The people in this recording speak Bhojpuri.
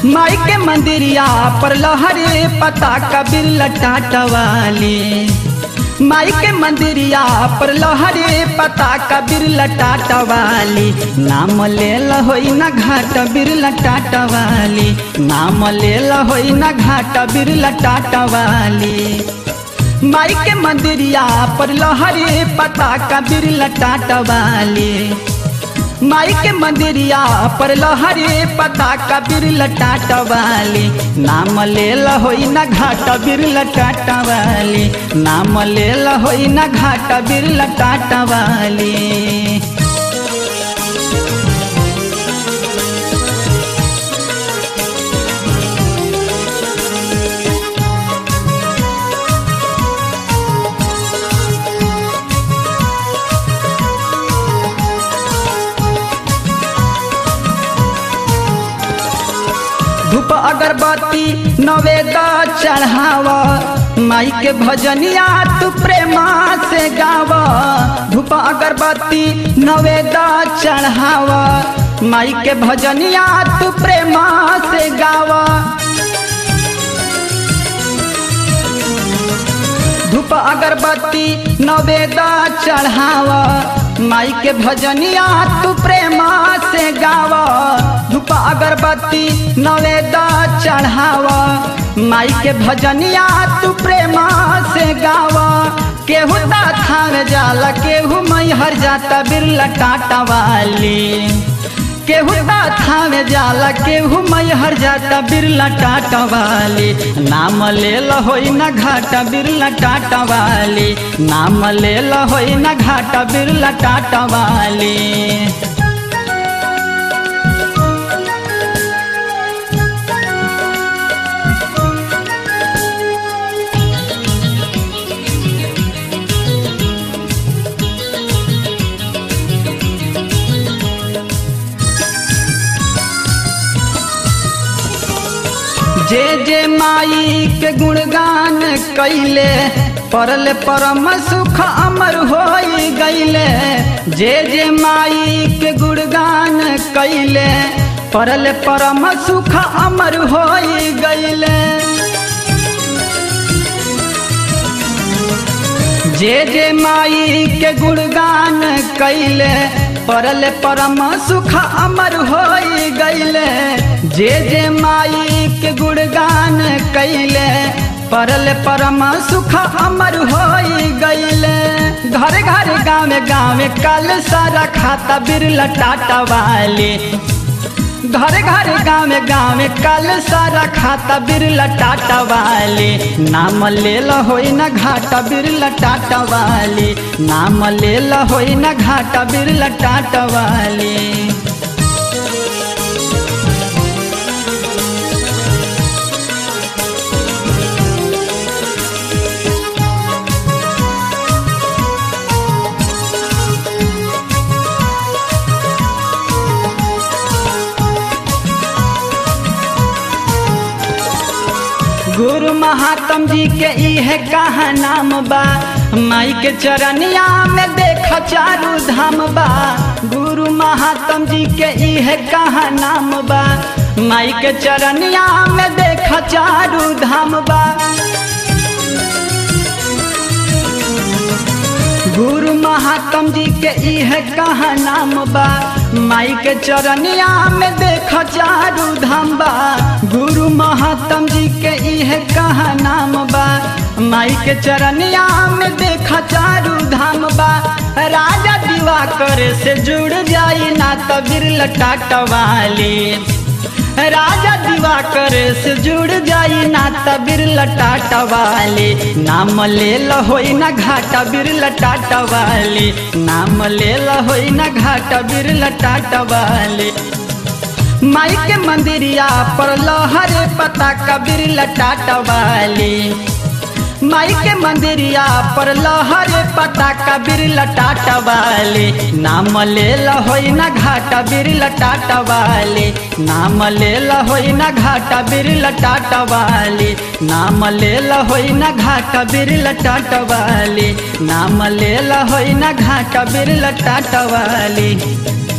माई के मंदिरिया पर लहरे पता कबीर लटाटवाली माई के मंदिरिया पर लहरे पता कबीर लटाटवाली नाम ले होई न घाट बीर लटाटवाली नाम ले होई न घाट बीर लटाटवाली माई के मंदिरिया पर लहरे पता कबीर लटाटवाली माई के मंदिरिया पर लहरे पता कबीर लटाटवाली नाम ले होई न घाट बीर लटाटवाली नाम ले होई न घाट बीर लटाटवाली धूप अगरबत्ती नवेद चढ़ाव माई के भजनिया तू प्रेमा से गाव धूप अगरबत्ती नवेद चढ़ाव माई के भजनिया तू प्रेमा से गाव धूप अगरबत्ती नवेद चढ़ाव माई के भजनिया तू प्रेमा से गाव धूप अगरबत्ती नवेद चढ़ाव माई के भजनिया तू प्रेमा से गाव केहू थावे जाला केहू मैहर जाता बिरला टाटा वाली केहू थावे जाला केहू मैहर जाता बिरला टाटा वाली नाम ले होई न घाटा बिरला टाटा वाली नाम ले होई न घाटा बिरला टाटा वाली जे जे माई के गुणगान कैले परल परम सुख अमर हो गईले जे जे माई के गुणगान कैले परल परम सुख अमर हो गईले जे जे माई के गुणगान कैले परल परम सुख अमर हो गईले जे जे माई के गुणगान कैले परल परम सुख अमर हो गईले घर घर गाँव गाँव कल सारा खाता बिरला टाटा वाली घर घर गाँव गाँव कल सारा खाता बिरला टाटा वाली नाम ले होई न घाटा बिरला टाटा वाली नाम ले होई न घाटा बिरला टाटा वाली गुरु महात्म जी के इहे कहा नाम बा माई के चरनिया में देख चारू धाम बा गुरु महात्म जी के इहे कहा नाम बा माई के चरनिया में देख चारू धाम बा गुरु महात्म जी के इहे कहा नाम बा माई के चरनिया में देख चारू धाम बा गुरु महात्म जी के इहे कहा नाम बा माई के चरनिया में देख चारू धाम बा राजा दीवा करे से जुड़ जाई ना तो बिरला टाटा वाली राजा दिवाकर से जुड़ जाई ना तबीर लटाटा वाली नाम ले होई ना घाटा बीर लटाटा वाली नाम ले होई ना घाटा बीर लटाटा वाली माई के मंदिरिया पर लहरे पता कबीर लटाटा वाली माई के मंदिरिया पर लहरे पता कबीर लटाटा वाली नाम ले होई ना घाटा बीर लटाटा वाली नाम ले होई ना घाटा बीर लटाटा वाली नाम ले होई ना घाटा बीर लटाटा वाली नाम ले होई ना घाटा बीर लटाटा वाली